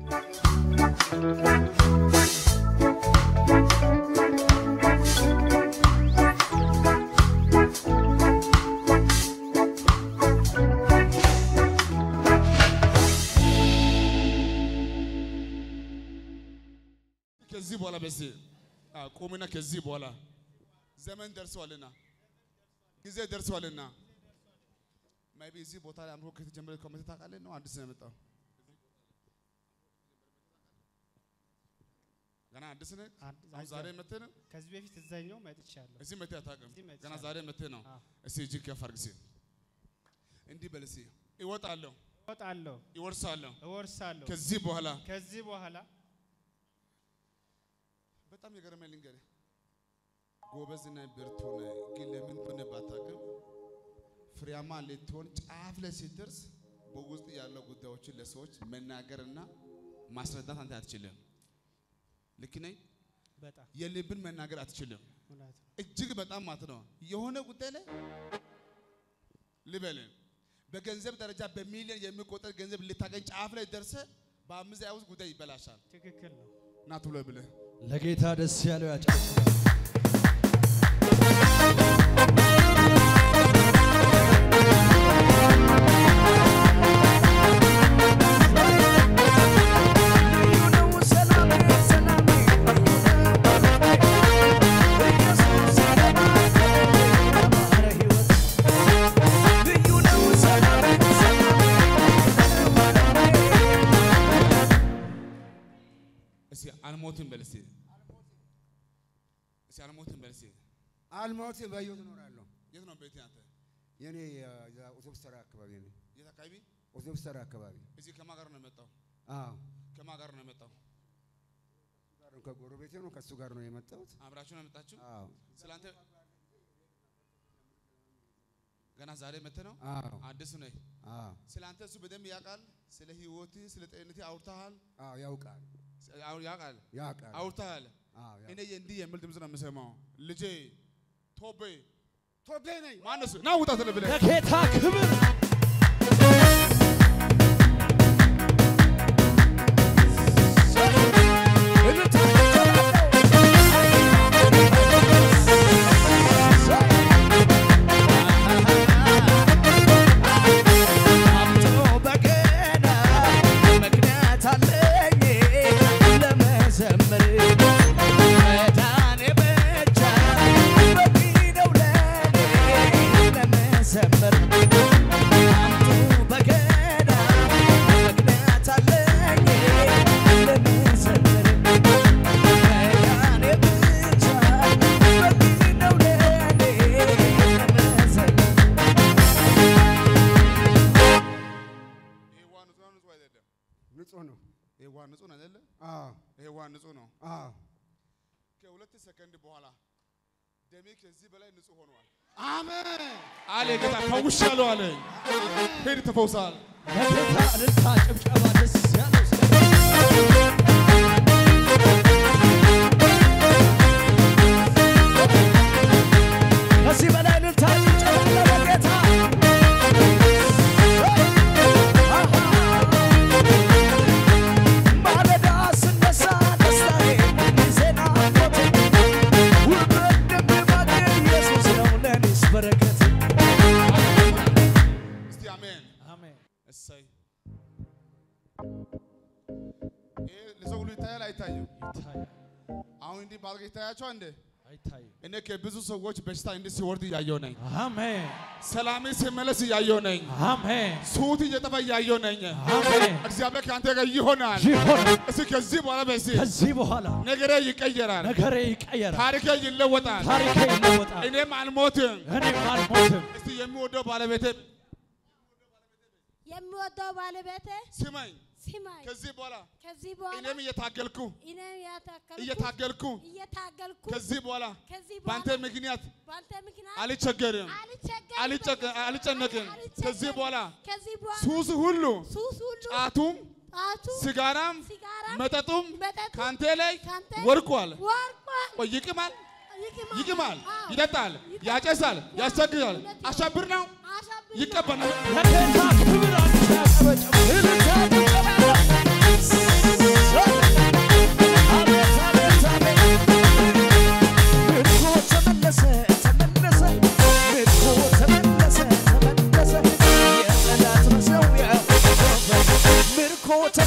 ከዚህ በኋላ በዚህ ቁምና ከዚህ በኋላ ዘመን ደርሷልና ጊዜ ደርሷልና ማይቢ እዚህ ቦታ ላይ አምሮ ከተጀመረ ኮሚቴ ታውቃለህ ነው አዲስ ነው የመጣው ገና አዲስ ነህ አሁን ዛሬ መጥተህ ነው ከዚህ በፊት እዛኛው መጥቻለሁ። እዚህ መጥተህ አታውቅም እዚህ መጥቻለሁ። ገና ዛሬ መጥተህ ነው አዎ። እስቲ እጅግ ከፍ አድርግ እስቲ እንዲህ በል እስቲ እወጣለሁ እወጣለሁ፣ ይወርሳለሁ እወርሳለሁ። ከዚህ በኋላ ከዚህ በኋላ በጣም የገረመኝ ልንገርህ፣ ጎበዝና ብርቱ ነህ፣ ግን ለምን እንደሆነ ባታውቅም ፍሬያማ ልትሆን ጫፍ ላይ ስትደርስ በውስጥ ያለው ጉዳዮችን ለሰዎች መናገርና ማስረዳት አንተ አትችልም። ልክ ነኝ? በጣም የልብን መናገር አትችልም። እውነት ነው። እጅግ በጣም ማለት ነው የሆነ ጉዳይ ላይ ልበልን በገንዘብ ደረጃ በሚሊዮን የሚቆጠር ገንዘብ ልታገኝ ጫፍ ላይ ደርሰ በአምስት ደቂቃ ውስጥ ጉዳይ ይበላሻል። ትክክል ነው። ና ቶሎ ብለህ ለጌታ ደስ ያለው ያጨብጭባል። እስኪ አልሞትም በል እስኪ እስኪ አልሞትም በል እስኪ አልሞትም በሕይወት እኖራለሁ። የት ነው ቤት አንተ? የኔ የዛ አውቶቡስ ተራ አካባቢ ነኝ። የት አካባቢ? አውቶቡስ ተራ አካባቢ እዚህ ከማን ጋር ነው የመጣው? አዎ፣ ከማን ጋር ነው የመጣው? ጋር ነው ከጎረቤቴ ነው ከእሱ ጋር ነው የመጣሁት። አብራችሁ ነው የመጣችሁ? አዎ፣ ስላንተ ገና ዛሬ መጥተህ ነው? አዎ፣ አዲስ ነህ። አዎ፣ ስላንተ እሱ በደንብ ያውቃል። ስለ ህይወትህ፣ ስለ ጤንነትህ አውርተሃል። አዎ፣ ያውቃል፣ አው- ያውቃል፣ ያውቃል። አውርተሃል። አዎ፣ ያውቃል። እኔ እንዲህ የሚል ድምፅ ነው የምሰማው። ልጄ ቶቤ ቶቤ ነኝ ማነሱ ና ውጣ ስለ ብለህ ለጌታ ክብር አምጦ በገና ምክንያት አለኝ ለመዘመር መዳኔ ብቻ በቂ ነው ለኔ ለመዘመር አምጦ በገና ምክንያት አለኝ ለመዘመር መዳኔ ብቻ በቂ ነው ለኔ ለመዘመር ይሄ ውሃ ንጹህ ነው ንጹህ አይደለም? ንጹህ ነው። ይሄ ውሃ ንጹህ ነው አይደለም? አዎ፣ ይሄ ውሃ ንጹህ ነው። አዎ፣ ከሁለት ሰከንድ በኋላ ደሜ ከዚህ በላይ ንጹህ ሆኗል አሜን። አለ ጌታ። ፈውሻለሁ አለ። ሂድ ተፈውሳል። ለጌታ እልልታ ጭብጨባ ደስ ያለው ሰው ከዚህ በላይ እልልታ ጭብጨባ ለጌታ ማለዳ ስነሳ ደስታዬ ዜና ሞቴ ውበት እንደሚባክን ኢየሱስ ነው ለኔስ በረከት እስቲ አሜን። አሜን። እሰይ። ይሄ ለሰው ሁሉ ይታያል አይታይም? ይታያል አሁን እንዲህ ባልጋ ይታያቸው እንዴ? አይታይም። እኔ ከብዙ ሰዎች በሽታ እንዲህ ሲወርድ እያየሁ ነኝ። አሜን ሰላሜ ሲመለስ እያየሁ ነኝ። አሜን ሱት እየጠፋ እያየሁ ነኝ። አሜን። እግዚአብሔር ከአንተ ጋር ይሆናል። ይሆናል። እስኪ ከዚህ በኋላ በሲ ከዚህ በኋላ ነገሬ ይቀየራል፣ ነገሬ ይቀየራል፣ ታሪኬ ይለወጣል። ታሪኬ ይለወጣል፣ እኔም አልሞትም። እኔም አልሞትም። እስቲ የሚወደው ባለቤቴ የሚወደው ባለቤቴ ስማኝ። ስማኝ። ከዚህ በኋላ ከዚህ በኋላ እኔም እየታገልኩ እኔም እያታገልኩ እየታገልኩ እየታገልኩ ከዚህ በኋላ ከዚህ በአንተ በኋላ ምክንያት በአንተ ምክንያት አልቸገርም፣ አልቸገርም፣ አልጨቅ- አልጨነቅም። አልቸገርም። ከዚህ በኋላ ከዚህ በኋላ ሱስ ሁሉ ሱስ ሁሉ ጫቱም ጣቱ ሲጋራም ሲጋራም መጠጡም መጠጡም ካንተ ላይ ካንተ ወድቋል። ወርቋል። ቆይ ይቅማል፣ ይቅማል፣ ይቅማል፣ አዎ፣ ይጠጣል፣ ይጠጣል፣ ያጨሳል፣ ያስቸግራል። እውነት ነው። አሻብር ነው አሻብር ነው። ይቀበላል። ለጌታ ክብር አንተ ያጨበጨበ እልልታ ጭብጨባ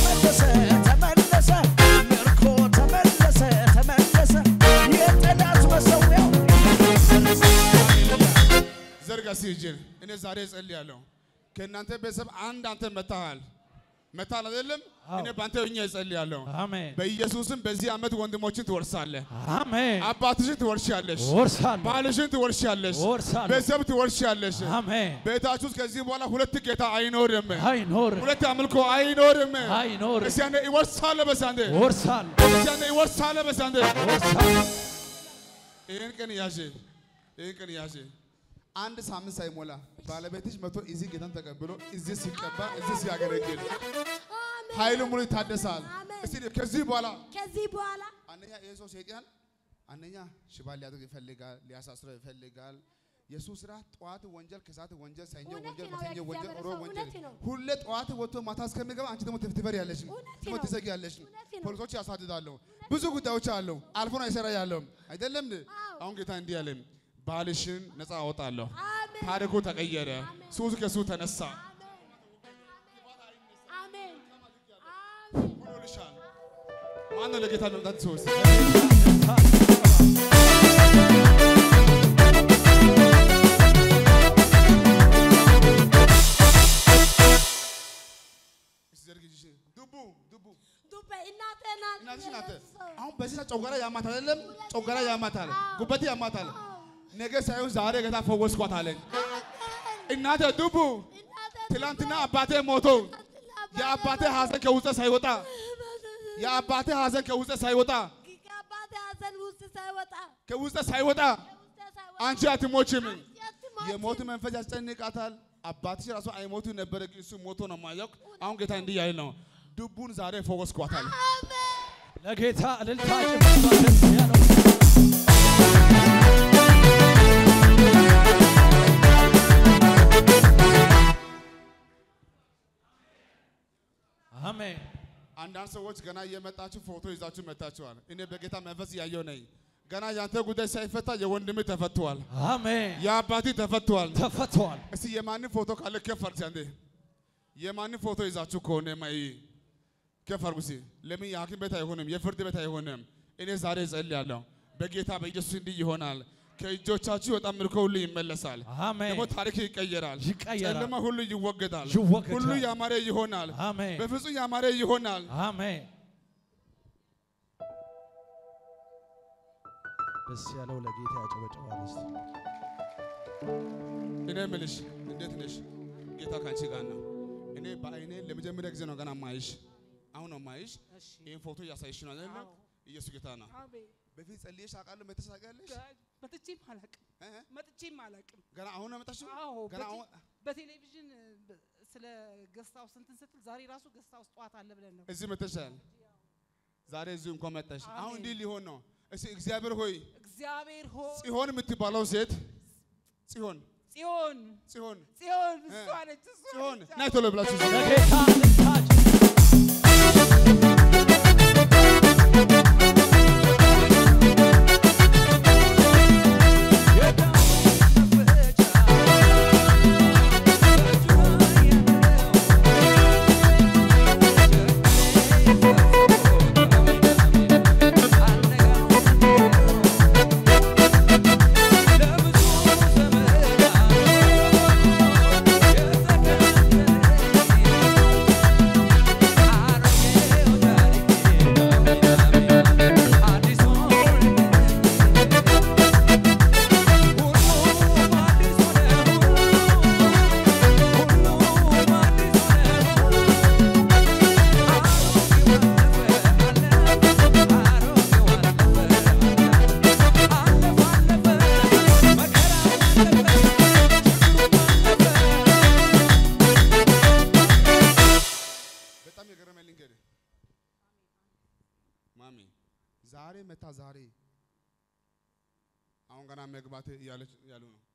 ተመለሰ ተመለሰ ምርኮ ተመለሰ ተመለሰ የጠላት መሰዊያው ዘርጋ ሲጅል እኔ ዛሬ እጸልያለሁ። ከእናንተ ቤተሰብ አንድ አንተ መታሃል መታሃል አይደለም? እኔ በአንተ ሆኜ እጸልያለሁ። አሜን በኢየሱስም በዚህ ዓመት ወንድሞችን ትወርሳለህ። አሜን አባትሽን ትወርሻለሽ። ወርሳለሁ ባልሽን ትወርሻለሽ። ወርሳለሁ ቤተሰብ ትወርሻለሽ። አሜን ቤታችሁ ውስጥ ከዚህ በኋላ ሁለት ጌታ አይኖርም። አይኖር ሁለት አምልኮ አይኖርም። አይኖር እስቲ አንዴ ይወርሳለህ በሳንዴ ወርሳለሁ እስቲ አንዴ ይወርሳለህ በሳንዴ ወርሳለሁ ይህን ቀን ያዥ፣ ይህን ቀን ያዥ። አንድ ሳምንት ሳይሞላ ባለቤትሽ መቶ እዚህ ጌታን ተቀብሎ እዚህ ሲቀባ እዚህ ሲያገለግል አሜን። ኃይሉ ሙሉ ይታደሳል። አሜን። እስቲ ከዚህ በኋላ ከዚህ በኋላ አንደኛ ይሄ ሰው ሰይጣን አንደኛ ሽባ ሊያደርግ ይፈልጋል፣ ሊያሳስረው ይፈልጋል። የሱ ስራ ጠዋት ወንጀል፣ ከሰዓት ወንጀል፣ ሰኞ እውነት ወንጀል፣ ነው፣ ማክሰኞ ወንጀል፣ የእግዚአብሔር ሮብ ሰው ወንጀል። እውነት ነው። ሁሌ ጠዋት ወጥቶ ማታ እስከሚገባ አንቺ ደግሞ ትፍትፈር ያለሽ እውነት ደግሞ ነው። ትዘጊያለሽ። እውነት ነው። ፖሊሶች ያሳድዳሉ። ብዙ ጉዳዮች አሉ። አልፎ ነው ይሰራ ያለው አይደለም እንዴ? አዎ። አሁን ጌታ እንዲህ አለን፣ ባልሽን ነፃ አወጣለሁ። አሜን። ታሪኩ ተቀየረ። ሱስ ከሱ ተነሳ። አሜን። አሜን። ሆኖልሻል። ማነው ለጌታ መምጣት ሰውስ ዘርግ እጅሽን። ዱቡ ዱቡ ዱቤ እናቴ ናት። እናትሽ ናት። የሰው አሁን በዚህ ሰዓት ጮጋራ ያማታል አይደለም? ጮጋራ ያማታል፣ ጉበት ያማታል። አዎ። ነገ ሳይሆን ዛሬ ጌታ ፈወስኳት አለኝ። አሜን። እናቴ ዱቡ እናቴ ትላንትና አባቴ ሞቶ የአባቴ ሐዘን ከውስጥ ሳይወጣ የአባቴ ሐዘን ከውስጥ ሳይወጣ ከአባቴ ሐዘን ውስጥ ሳይወጣ ከውስጥ ሳይወጣ ከውስጥ ሳይወጣ አንቺ አትሞችም። አትሞችም። የሞት መንፈስ ያስጨንቃታል። አባትሽ ራሱ አይሞቱ ነበረ፣ ግን እሱ ሞቶ ነው የማያውቅ። አሁን ጌታ እንዲህ ያለ ነው፣ ዱቡን ዛሬ ፈወስኳታል። አሜን። ለጌታ እልልታ ጭብጨባ ደስ ያለው አሜን አንዳንድ ሰዎች ገና እየመጣችሁ ፎቶ ይዛችሁ መታችኋል። እኔ በጌታ መንፈስ እያየው ነኝ። ገና ያንተ ጉዳይ ሳይፈታ የወንድም ተፈቷል፣ አሜን የአባቲ ተፈቷል። ተፈቷል እስቲ የማንም ፎቶ ካለ ከፍ አድርግ አንዴ። የማንም ፎቶ ይዛችሁ ከሆነ ማይ ከፍ አድርጉ እስቲ። ለምን የሐኪም ቤት አይሆንም? የፍርድ ቤት አይሆንም? እኔ ዛሬ እጸልያለሁ በጌታ በኢየሱስ እንዲህ ይሆናል። ከእጆቻችሁ የወጣ ምርኮ ሁሉ ይመለሳል። አሜን ደግሞ ታሪክ ይቀየራል። ይቀየራል። ጨለማ ሁሉ ይወገዳል። ይወገዳል። ሁሉ ያማረ ይሆናል። አሜን በፍጹም ያማረ ይሆናል። አሜን ደስ ያለው ለጌታ ያጨበጨባል እስቲ እኔ ምልሽ እንዴት ነሽ? ጌታ ካንቺ ጋር ነው። እኔ በአይኔ ለመጀመሪያ ጊዜ ነው ገና ማይሽ። አሁን ነው ማይሽ። ይህን ፎቶ እያሳይሽ ነው አይደለ? ኢየሱስ ጌታ ነው። አሜን። በፊት ጸልየሽ አውቃለሁ። መተሽ ታውቂያለሽ? መጥቼም አላቅም እ? መጥቼም አላቅም። ገና አሁን ነው የመጣሽው? አዎ ገና በቴ- አሁን በቴሌቪዥን ብ- ስለ ገስት ሃውስ እንትን ስትል ዛሬ ራሱ ገስት ሃውስ ጠዋት አለ ብለን ነው። እዚህ መተሻል። ዛሬ እዚህ እንኳን መጣሽ። አሁን አሜን። እንዲህ ሊሆን ነው። እስቲ እግዚአብሔር ሆይ እግዚአብሔር ሆይ ጽዮን የምትባለው ሴት ጽዮን ጽዮን ጽዮን ጽዮን እ። እሷ ነች እሷ ጽዮን ነች። ናይ ቶሎ ብላችሁ እዚህ ለጌታ እልልታ ጭብጨባ በጣም የገረመኝ ልንገርህ ማሚ፣ ዛሬ መታ ዛሬ አሁን ገና መግባት እያለች እያሉ ነው።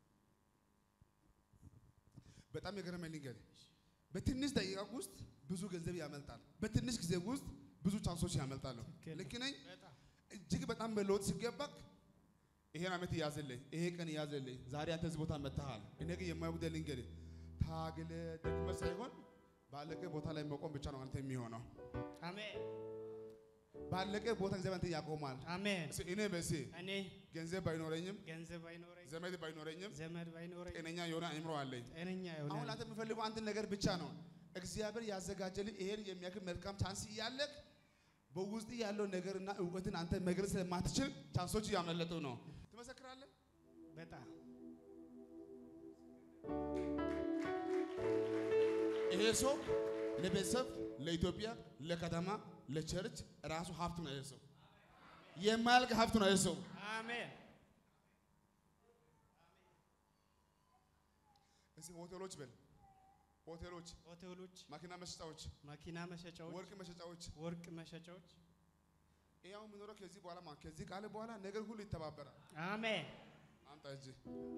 በጣም የገረመኝ ልንገርህ በትንሽ ደቂቃ ውስጥ ብዙ ገንዘብ ያመልጣል። በትንሽ ጊዜ ውስጥ ብዙ ቻንሶች ያመልጣሉ። ልክ ነኝ? እጅግ በጣም መለወጥ ሲገባክ ይሄን ዓመት ያዘልኝ፣ ይሄ ቀን ያዘልኝ። ዛሬ አንተ እዚህ ቦታ መጥተሃል። እኔ ግን የማይጉደል ልንገርህ ታግለ ደክመህ ሳይሆን ባለቀ ቦታ ላይ መቆም ብቻ ነው አንተ የሚሆነው። አሜን ባለቀ ቦታ እግዚአብሔር አንተ ያቆማል። አሜን። እስኪ እኔ በሲ እኔ ገንዘብ ባይኖረኝም ገንዘብ ባይኖረኝ ዘመድ ባይኖረኝም ዘመድ ባይኖረኝ ጤነኛ የሆነ አእምሮ አለኝ። ጤነኛ አሁን ይሆናል። አንተ የምፈልገው አንድ ነገር ብቻ ነው። እግዚአብሔር ያዘጋጀልህ ይሄን የሚያክል መልካም ቻንስ እያለህ በውስጥ ያለው ነገርና እውቀትን አንተ መግለጽ ስለማትችል ቻንሶች እያመለጡ ነው። ትመሰክራለህ። በጣም ይሄ ሰው ለቤተሰብ፣ ለኢትዮጵያ፣ ለከተማ፣ ለቸርች ራሱ ሀብት ነው። ይሄ ሰው የማያልቅ ሀብት ነው። ይሄ ሰው አሜን እዚህ ሆቴሎች በል ሆቴሎች፣ ሆቴሎች፣ ማኪና መሸጫዎች፣ መኪና መሸጫዎች፣ ወርቅ መሸጫዎች ወርቅ መሸጫዎች ይኸው የምኖረው ከዚህ በኋላ ማለት ከዚህ ቃል በኋላ ነገር ሁሉ ይተባበራል። አሜን አምጣ እጅ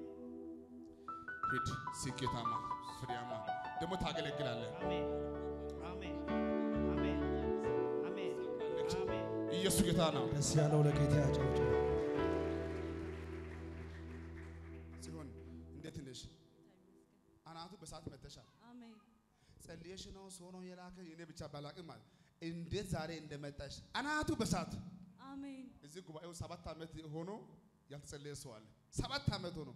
ሂድ፣ ስኬታማ ፍሬያማ ደግሞ ታገለግላለህ። አሜን አሜን አሜን አሜን አሜን ኢየሱስ ጌታ ነው። ደስ ያለው ለጌታ ያጨብጭብ። ሲሆን እንዴት ነሽ? አናቱ በሰዓት መተሻል። አሜን ጸልየሽ ነው ሰው ነው የላከ እኔ ብቻ ባላቅም ማለት እንዴት ዛሬ እንደመጣሽ አናቱ በሰዓት አሜን እዚህ ጉባኤው ሰባት ዓመት ሆኖ ያልተጸለየ ሰው አለ። ሰባት ዓመት ሆኖ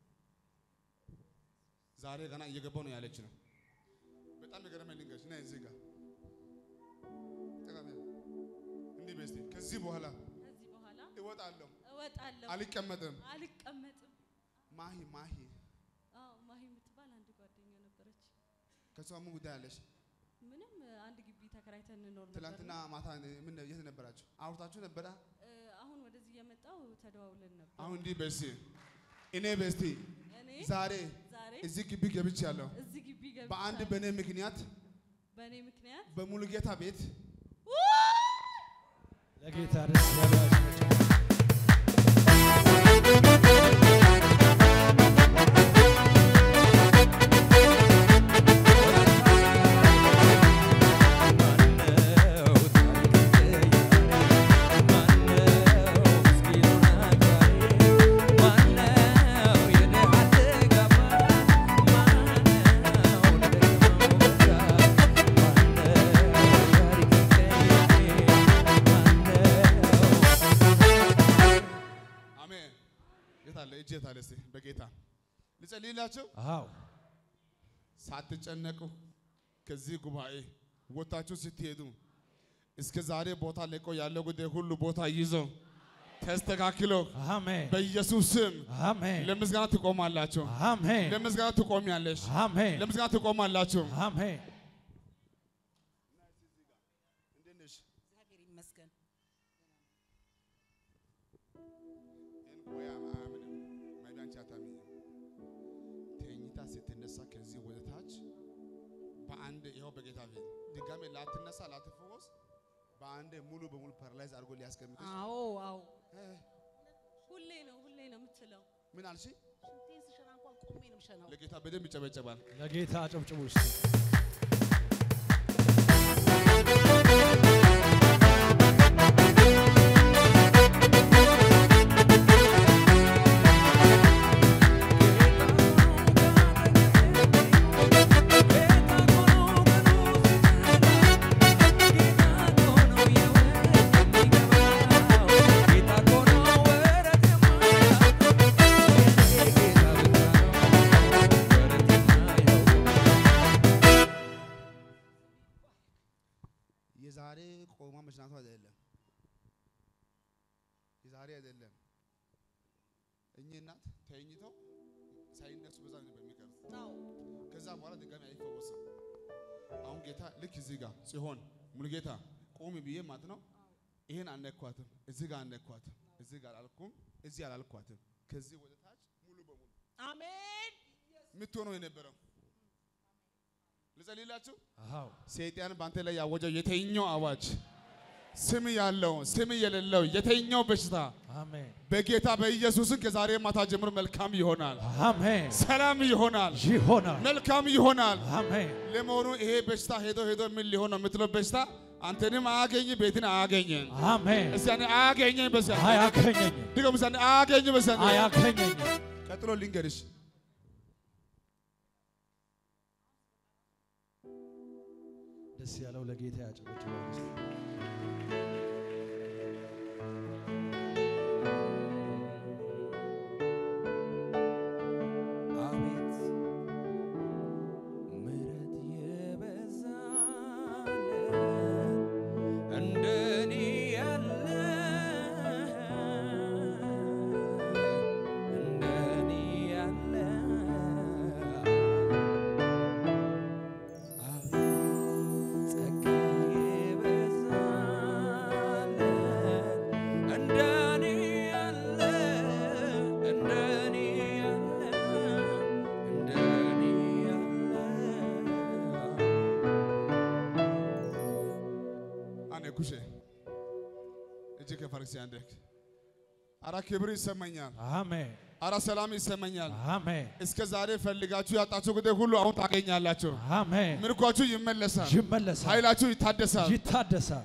ዛሬ ገና እየገባው ነው ያለች ነው። በጣም የገረመኝ ልንገርሽ እና እዚህ ጋር ጠቃሚ ነው። እንዲህ በስቲ ከዚህ በኋላ ከዚህ በኋላ እወጣለሁ፣ እወጣለሁ አልቀመጥም። አልቀመጥም ማሂ ማሂ አዎ ማሂ የምትባል አንድ ጓደኛ ነበረች ከሷ ምን ጉዳይ አለሽ? ምንም አንድ ግቢ ተከራይተን እንኖር ነበር ትላንትና ማታ ምን የት ነበራችሁ? አውርታችሁ ነበራ? እ፣ አሁን ወደዚህ እየመጣው ተደዋውለን ነበር አሁን እንዲህ በስቲ እኔ በስቲ እኔ ዛሬ ዛሬ እዚህ ግቢ ገብቻለሁ። እዚህ ግቢ በአንድ ገብቻለሁ በእኔ ምክንያት በእኔ ምክንያት በሙሉጌታ ቤት ለጌታ ደስ ያለው ያጨብጭብ። አሜን። የት አለ እጅ የት አለ? እስቲ በጌታ ልጸልይላቸው። አዎ ሳትጨነቁ ከዚህ ጉባኤ ወታችሁ ስትሄዱ እስከ ዛሬ ቦታ ለቆ ያለው ጉዳይ ሁሉ ቦታ ይዞ ተስተካክሎ አሜን በኢየሱስ ስም አሜን ለምስጋና ትቆማላችሁ። አሜን ለምስጋና ትቆሚያለሽ። አሜን ለምስጋና ትቆማላችሁ። አሜን እንዴት ነሽ? እግዚአብሔር ይመስገን። ይህን ጉባኤ አያምንም። ማይቢ አንቺ አታምኝም። ተኝታ ስትነሳ ከዚህ ወደ ታች በአንድ ይኸው በጌታ ፊት ድጋሜ ላትነሳ ላትፈወስ በአንድ ሙሉ በሙሉ ፓራላይዝ አድርጎ ሊያስቀምጥሽ አዎ አዎ እ፣ ሁሌ ነው ሁሌ ነው የምትለው ምን አልሽ? ሽንቴን ስሸና እንኳን ቆሜ ነው የምሸናው። ለጌታ በደንብ ይጨበጨባል። ለጌታ አጨብጭቡ እስቲ። የዛሬ ቆማ መሽናቱ አይደለም፣ የዛሬ አይደለም። እኚህ እናት ተኝተው ሳይነሱ በዛ ነው በሚቀሩት። አዎ ከዛ በኋላ ድጋሚ አይፈወስም። አሁን ጌታ ልክ እዚህ ጋር ሲሆን ሙሉ ጌታ ቁሚ ብዬ ማለት ነው። ይሄን አልነኳትም፣ እዚህ ጋር አልነኳትም፣ እዚህ ጋር አልኩም፣ እዚህ አላልኳትም። ከዚህ ወደ ታች ሙሉ በሙሉ አሜን የምትሆነው የነበረው ልጸልይላችሁ። አዎ ሰይጣን በአንተ ላይ ያወጀው የተኛው አዋጅ ስም ያለው ስም የሌለው የተኛው በሽታ አሜን በጌታ በኢየሱስን ከዛሬ ማታ ጀምሮ መልካም ይሆናል፣ አሜን ሰላም ይሆናል፣ ይሆናል መልካም ይሆናል። አሜን ለመሆኑ ይሄ በሽታ ሄዶ ሄዶ ምን ሊሆን ነው የምትለው በሽታ አንተንም አያገኝ ቤትን አያገኝም። አሜን እስቲ አንዴ አያገኘኝ በሳ አያገኘኝም ድገም እስቲ አንዴ አያገኝ በሳ አያገኘኝም ቀጥሎ ልንገርሽ ደስ ያለው ለጌታ ያጨበጭባል። እስቲ። አቤት ምሕረት የበዛለት እንደኔ ያለ እንደኔ ያለ አቤት ጸጋ የበዛለት እንደኔ ያለ እንደኔ ያለ እንደኔ ያለ አኔ ኩሼ እጅ ከፈርክሲ አንደክ አራ ክብር ይሰማኛል። አሜን አራ ሰላም ይሰማኛል። አሜን እስከ ዛሬ ፈልጋችሁ ያጣችሁ ጉዳይ ሁሉ አሁን ታገኛላችሁ። አሜን። ምርኳችሁ ይመለሳል። ይመለሳል፣ ኃይላችሁ ይታደሳል። ይታደሳል።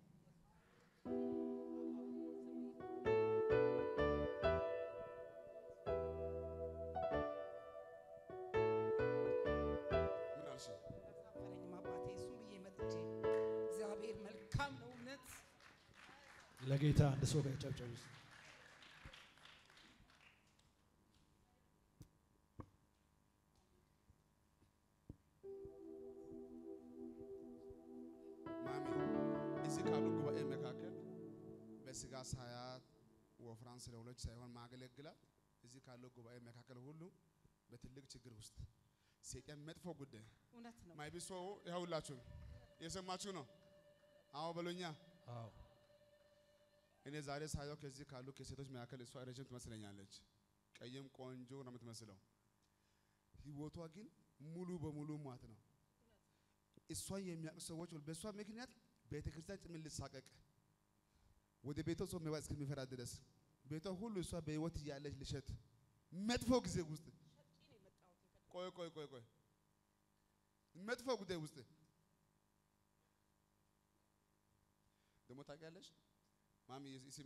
ምን አልሽ? አላሳፈረኝም አባቴ። እሱም ብዬ መጥቼ እግዚአብሔር መልካም ነው እውነት ለጌታ አንድ ሰው ያጨብጭብ። እስቲ። ማሚ እዚህ ካሉ ጉባኤ መካከል በስጋ ሳያት ወፍራም ስለሆነች ሳይሆን ማገለግላት እዚህ ካለው ጉባኤ መካከል ሁሉ በትልቅ ችግር ውስጥ ሴቀን መጥፎ ጉዳይ እውነት ነው። ማይቢሶ ይኸውላችሁ የሰማችሁ ነው። አዎ በሎኛ አዎ እኔ ዛሬ ሳየው ከዚህ ካሉ ከሴቶች መካከል እሷ ረጅም ትመስለኛለች። ቀይም ቆንጆ ነው የምትመስለው። ህይወቷ ግን ሙሉ በሙሉ ሟት ነው። እሷን የሚያውቁ ሰዎች በእሷ ምክንያት ቤተ ክርስቲያን ጭምር ልሳቀቅ ወደ ቤቷ ሰው መግባት እስከሚፈራ ድረስ ቤቷ ሁሉ እሷ በህይወት እያለች ልሸት መጥፎ ጊዜ ውስጥ ቆይ ቆይ ቆይ ቆይ መጥፎ ጉዳይ ውስጥ ደግሞ ታውቂያለሽ ማሚ ስሚ፣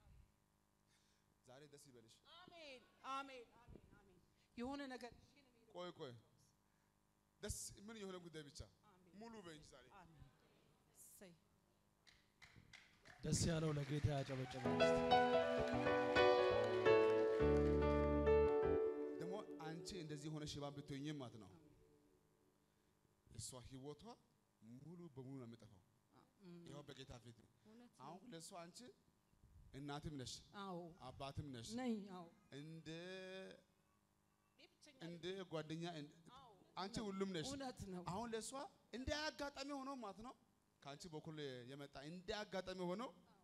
ዛሬ ደስ ይበልሽ። አሜን አሜን አሜን አሜን። የሆነ ነገር ቆይ ቆይ ደስ ምን የሆነ ጉዳይ ብቻ ሙሉ በእንጂ ዛሬ አሜን። እሰይ ደስ ያለው ለጌታ ያጨበጭባል። እስቲ። ደግሞ አንቺ እንደዚህ የሆነ ሽባ ብትሆኝም ማለት ነው እሷ ህይወቷ ሙሉ በሙሉ ነው የሚጠፋው። ይኸው በጌታ ፊት እውነት ነው። አሁን ለእሷ አንቺ እናትም ነሽ አዎ አባትም ነሽ ነኝ። አዎ እንደ እኔ ብቸኛ እንደ ጓደኛ እንደ- አዎ አንቺ ሁሉም ነሽ። እውነት ነው። አሁን ለእሷ እንደ አጋጣሚ ሆኖ ማለት ነው ከአንቺ በኩል የመጣ እንደ አጋጣሚ ሆኖ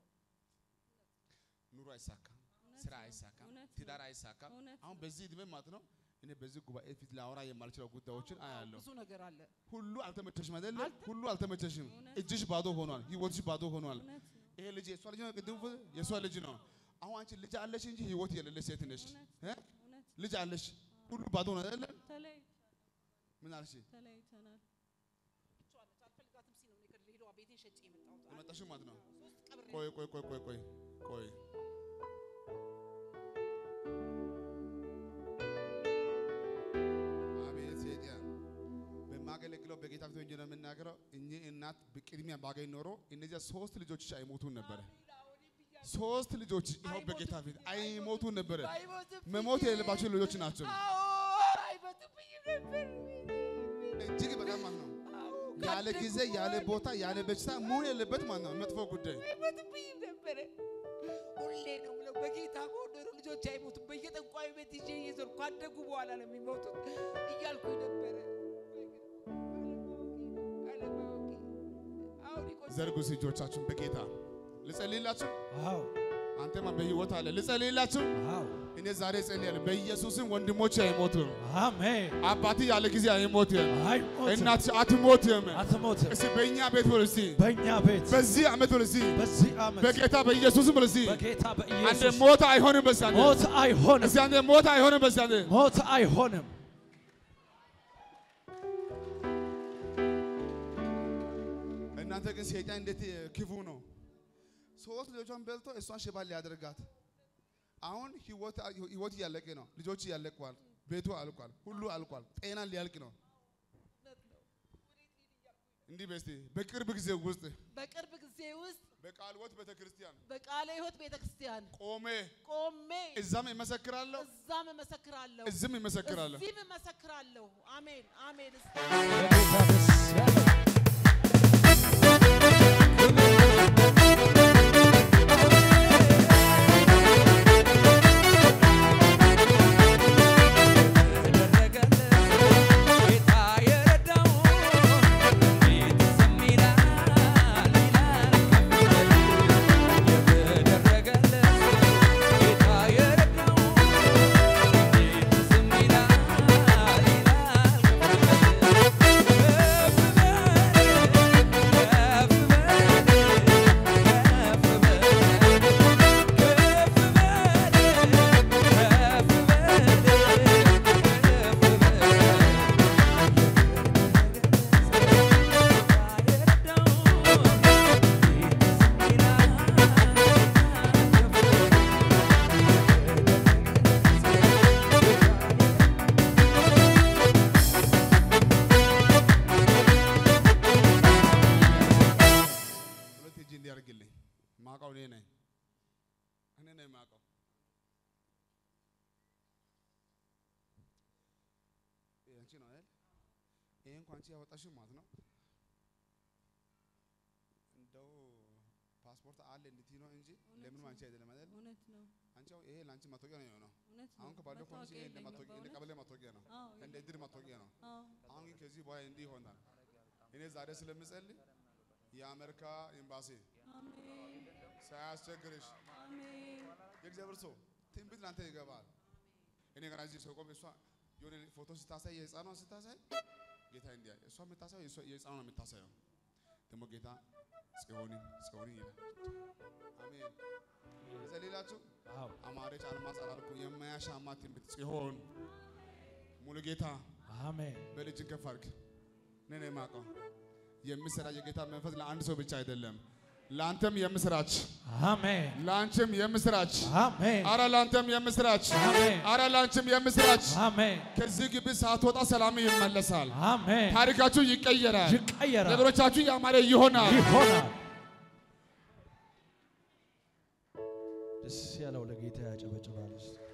ኑሮ አይሳካም፣ እውነት ስራ ነው። አይሳካም፣ እውነት ነው። ትዳር አይሳካም። እውነት አሁን ነው። በዚህ እድሜ ማለት ነው እኔ በዚህ ጉባኤ ፊት ላወራ የማልችለው ጉዳዮችን አያለሁ። ብዙ ነገር አለ። ሁሉ አልተመቸሽም አይደለ? ሁሉ አልተመቸሽም። እውነት እጅሽ ባዶ ሆኗል፣ ህይወትሽ ባዶ ሆኗል። እውነት ነው። ይሄ ልጅ የእሷ ልጅ ነው፣ ቅድም የእሷ ልጅ ነው። አሁን አንቺ ልጅ አለሽ እንጂ ህይወት የሌለሽ ሴት ነሽ። እ? እውነት ልጅ አለሽ፣ ሁሉ ባዶ ነው አይደለ? ተለይ ምን አልሽ? ተለያይተናል። ትቼዋለች፣ አልፈልጋትም ሲል ነው እኔ ከድሬዳዋ ቤቴን ሸጬ የመጣሁት። የመጣሽው ማለት ነው። ሶስት ቀብሬ ቆይ ቆይ ቆይ ቆይ ቆይ ቆይ አቤት ሴጣን በማገለግለው በጌታ ፊት ሆኜ ነው የምናገረው። እኚህ እናት በቅድሚያ ባገኝ ኖሮ እነዚያ ሶስት ልጆች አይሞቱም ነበረ። ሶስት ልጆች ይኸው በጌታ ፊት አይሞቱም ነበረ። መሞት የሌለባቸው ልጆች ናቸው። አይሞትብኝም ነበር። እጅግ በጣም ማለት ነው ያለ ጊዜ ያለ ቦታ ያለ በሽታ መሆን የሌለበት ማለት ነው መጥፎ ጉዳይ አይሞትብኝም ነበረ። ሁሌ ነው የምለው በጌታ በወደዱ ልጆች አይሞቱም። በየጠንቋዩ ቤት ይዤ እየዞርኩ ካደጉ በኋላ ነው የሚሞቱት እያልኩኝ ነበረ። አለማወቄ አሁን ይቆይ ዘርጉ እጆቻችሁን በጌታ ልጸልይላችሁ። አዎ አንተማ በህይወት አለ ልጸልይላችሁ። አዎ እኔ ዛሬ ጸልያለሁ። በኢየሱስም ወንድሞች አይሞቱም። አሜን። አባት ያለ ጊዜ አይሞትም። አይሞትም፣ እናት አትሞትም። አትሞትም። እስቲ በእኛ ቤት በል እስቲ በእኛ ቤት በዚህ ዓመት በል እስቲ በዚህ ዓመት በጌታ በኢየሱስም በል እስቲ በጌታ አንተ በኢየሱስ ሞት አይሆንም። በዛ ሞት አይሆንም፣ እስቲ አንተ ሞት አይሆንም። በዛ ሞት አይሆንም። እናንተ ግን ሰይጣን እንዴት ክፉ ነው። ሶስት ልጆቿን በልቶ እሷን ሽባ ሊያደርጋት አሁን ህይወት ህይወት እያለቀ ነው። ልጆች እያለቀዋል። ቤቱ አልቋል። ሁሉ አልቋል። ጤና ሊያልቅ ነው። እንዲህ በስቲ በቅርብ ጊዜ ውስጥ በቅርብ ጊዜ ውስጥ በቃለ ሕይወት ቤተክርስቲያን በቃለ ሕይወት ቤተክርስቲያን ቆሜ ቆሜ እዛም እመሰክራለሁ፣ እዛም እመሰክራለሁ፣ እዚህም እመሰክራለሁ። እዚህም እመሰክራለሁ። አሜን አሜን። ለጌታ ደስ ያለው ጌታ የረዳው እንዴት ዝም ይላል ይላል የተደረገለት ጌታ የረዳው እንዴት ዝም ይላል ይላል ከፍ ሁለት እጅ እንዲያደርግልኝ ማውቀው እኔ ነኝ እኔ ነኝ ማውቀው። ይሄ አንቺ ነው አይደል? ይሄ እንኳን አንቺ ያወጣሽው ማለት ነው። እንደው ፓስፖርት አለ እንድትይ ነው እንጂ ለምንም አንቺ አይደለም አይደል? እውነት ነው አንቺ አሁን ይሄ ለአንቺ መታወቂያ ነው የሆነው። እውነት ነው አሁን ከባለፈው ከሆነሽ ይሄ እንደ መታወቂያ መታወቂያ እንደ የለኝም ቀበሌ መታወቂያ ነው፣ አዎ እንደ እድር መታወቂያ ነው። አዎ አሁን ግን ከዚህ በኋላ እንዲህ ይሆናል። እኔ ዛሬ ስለምጸልይ የአሜሪካ ኤምባሲ አሜን ሳያስቸግርሽ አሜን የእግዚአብሔር ሰው ትንቢት ላንተ ይገባል። እኔ ገና እዚህ ሰው ቆሜ እሷ የሆነ ፎቶ ስታሳይ የህፃኗን ስታሳይ ጌታ እንዲያ እሷ የምታሳየው የእሷ- የህፃኗን ነው የምታሳየው። ደግሞ ጌታ ጽዮንን ጽዮንን ይላል። አሜን ዘሌላችሁ አማረች አልማዝ አላልኩ የማያሻማ ትንቢት ጽዮን ሙሉ ጌታ አሜን በልጅን ከፍ አድርግ። እኔ ነው የማውቀው የምስራ የጌታ መንፈስ ለአንድ ሰው ብቻ አይደለም፣ ለአንተም የምስራች አሜን ለአንቺም የምስራች አሜን አረ ለአንተም የምስራች አሜን አረ ለአንቺም የምስራች አሜን ከዚህ ግቢ ሳትወጣ ሰላም ይመለሳል። አሜን ታሪካችሁ ይቀየራል። ይቀየራል ነገሮቻችሁ ያማረ ይሆናል። ይሆናል ደስ ያለው ለጌታ ያጨበጭባል እስቲ